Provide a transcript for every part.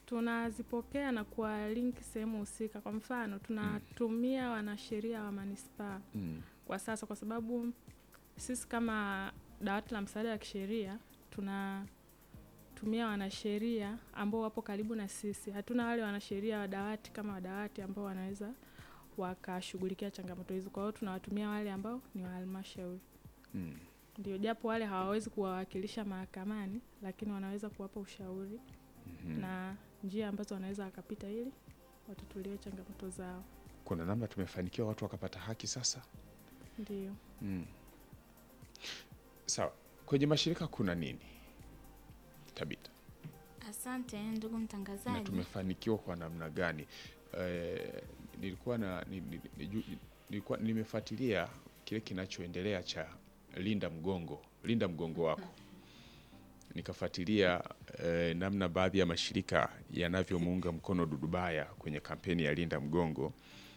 tunazipokea na kuwa link sehemu husika. Kwa mfano, tunatumia wanasheria wa manispaa Mm. kwa sasa, kwa sababu sisi kama dawati la msaada wa kisheria tunatumia wanasheria ambao wapo karibu na sisi. Hatuna wale wanasheria wa dawati kama wa dawati ambao wanaweza wakashughulikia changamoto hizo. Kwa hiyo tunawatumia wale ambao ni wa halmashauri, Mm. ndio, japo wale hawawezi kuwawakilisha mahakamani, lakini wanaweza kuwapa ushauri Mhm. na njia ambazo wanaweza wakapita ili watatuliwe changamoto zao. Kuna namna tumefanikiwa watu wakapata haki sasa. Ndio. Mm. Sawa, kwenye mashirika kuna nini Tabita, Asante ndugu na mtangazaji. tumefanikiwa kwa namna gani? Eh, nilikuwa na ni- ni- niju- nilikuwa nimefuatilia kile kinachoendelea cha linda mgongo, linda mgongo wako, nikafuatilia eh, namna baadhi ya mashirika yanavyomuunga mkono Dudubaya kwenye kampeni ya linda mgongo,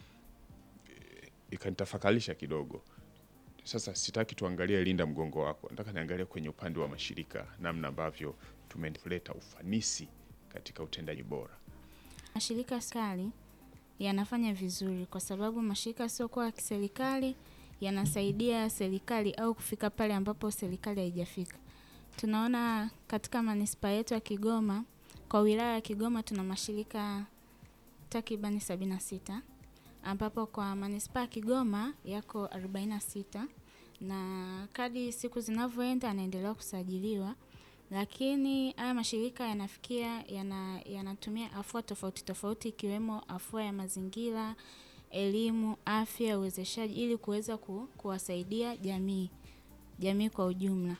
eh, ikanitafakarisha kidogo. Sasa sitaki tuangalie linda mgongo wako, nataka niangalie kwenye upande wa mashirika, namna ambavyo tumeleta ufanisi katika utendaji bora. Mashirika ya serikali yanafanya vizuri kwa sababu mashirika yasiokuwa ya kiserikali yanasaidia serikali au kufika pale ambapo serikali haijafika. Tunaona katika manispaa yetu ya Kigoma, kwa wilaya ya Kigoma tuna mashirika takribani sabini na sita ambapo kwa manispaa ya Kigoma yako 46 na kadri siku zinavyoenda yanaendelea kusajiliwa lakini haya mashirika yanafikia yana, yanatumia afua tofauti tofauti ikiwemo afua ya mazingira, elimu, afya, uwezeshaji ili kuweza ku, kuwasaidia jamii jamii kwa ujumla.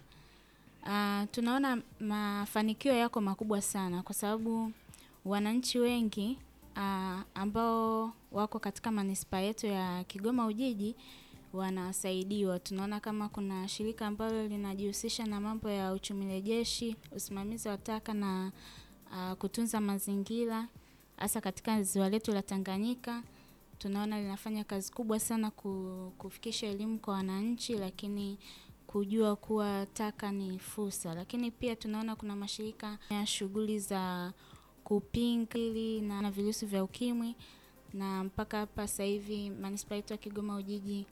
Uh, tunaona mafanikio yako makubwa sana kwa sababu wananchi wengi uh, ambao wako katika manispaa yetu ya Kigoma Ujiji wanasaidiwa. Tunaona kama kuna shirika ambalo linajihusisha na mambo ya uchumi rejeshi, usimamizi wa taka na uh, kutunza mazingira hasa katika ziwa letu la Tanganyika. Tunaona linafanya kazi kubwa sana ku- kufikisha elimu kwa wananchi, lakini kujua kuwa taka ni fursa. Lakini pia tunaona kuna mashirika ya shughuli za kupinga hili na na virusi vya ukimwi, na mpaka hapa sasa hivi manispaa yetu ya Kigoma Ujiji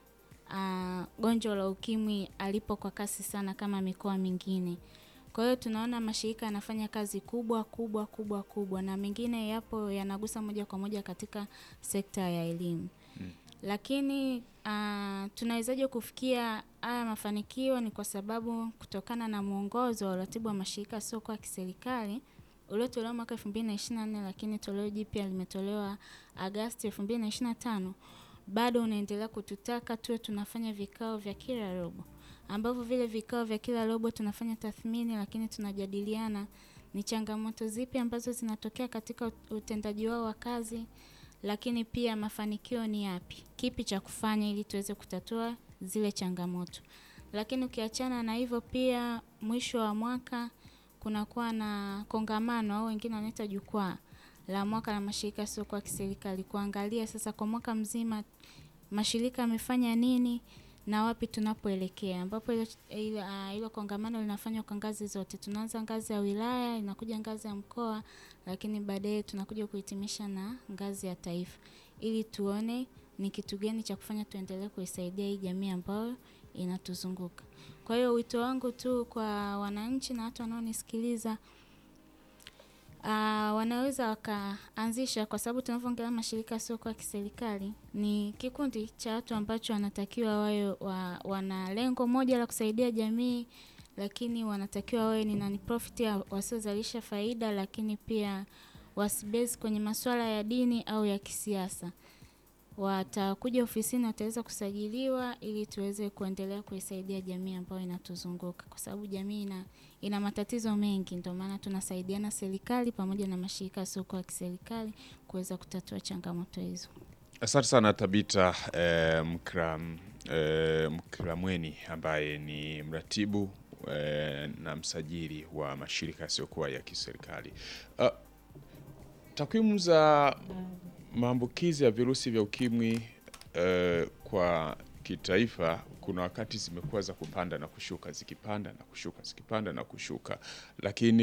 uh, gonjwa la ukimwi alipo kwa kasi sana kama mikoa mingine. Kwa hiyo tunaona mashirika yanafanya kazi kubwa kubwa kubwa kubwa, na mengine yapo yanagusa moja kwa moja katika sekta ya elimu Mm. lakini uh, tunawezaje kufikia haya mafanikio? Ni kwa sababu kutokana na mwongozo wa uratibu wa mashirika yasiokuwa ya kiserikali uliotolewa mwaka 2024 lakini toleo jipya limetolewa Agasti 2025 bado unaendelea kututaka tuwe tunafanya vikao vya kila robo, ambavyo vile vikao vya kila robo tunafanya tathmini, lakini tunajadiliana ni changamoto zipi ambazo zinatokea katika utendaji wao wa kazi, lakini pia mafanikio ni yapi, kipi cha kufanya ili tuweze kutatua zile changamoto. Lakini ukiachana na hivyo, pia mwisho wa mwaka kunakuwa na kongamano au wengine wanaita jukwaa la mwaka la mashirika yasiokuwa ya kiserikali, kuangalia sasa kwa mwaka mzima mashirika yamefanya nini na wapi tunapoelekea, ambapo hilo hilo ah, hilo kongamano linafanywa kwa ngazi zote. Tunaanza ngazi ya wilaya, inakuja ngazi ya mkoa, lakini baadaye tunakuja kuhitimisha na ngazi ya taifa, ili tuone ni kitu gani cha kufanya tuendelee kuisaidia hii jamii ambayo inatuzunguka. Kwa hiyo wito wangu tu kwa wananchi na watu wanaonisikiliza Uh, wanaweza wakaanzisha, kwa sababu tunavyoongelea mashirika yasiokuwa ya kiserikali ni kikundi cha watu ambacho wanatakiwa wawe wa, wana lengo moja la kusaidia jamii, lakini wanatakiwa wawe ni non-profit ya- wasiozalisha faida, lakini pia wasibezi kwenye masuala ya dini au ya kisiasa. Watakuja ofisini, wataweza kusajiliwa ili tuweze kuendelea kuisaidia jamii ambayo inatuzunguka, kwa sababu jamii ina, ina matatizo mengi. Ndio maana tunasaidiana serikali pamoja na mashirika yasiokuwa ya kiserikali kuweza kutatua changamoto hizo. Asante sana Tabita eh, Mkram, eh, Mkramweni ambaye ni mratibu eh, na msajili wa mashirika yasiyokuwa ya kiserikali. Uh, takwimu za maambukizi ya virusi vya ukimwi eh, kwa kitaifa kuna wakati zimekuwa za kupanda na kushuka, zikipanda na kushuka, zikipanda na kushuka, lakini